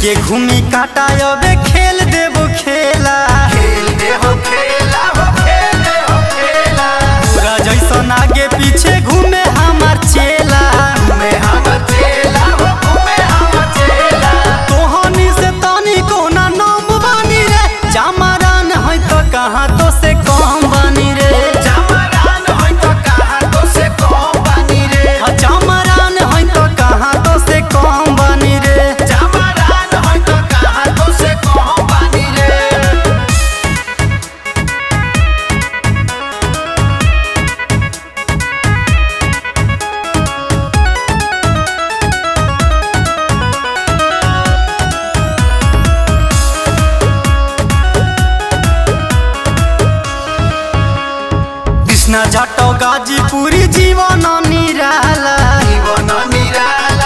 लेके घूमी काटा अबे खेल देबो खेला खेल दे हो खेला हो खेल दे हो खेला पूरा जैसन आगे पीछे घूमे हमार चेला घूमे हम चेला हो घूमे हम चेला तोहनी से तनी कोना नाम बानी रे चमरान है तो कहाँ तो से कम बानी रे चमरान होई तो कहाँ तो से कौन बानी रे चमरान है तो कहाँ तो से कम बानी रे चमरान होई तो कहाँ तो से कौन बानी रे कृष्णा जाटो गाजीपुरी जीवन निराला जीवन निराला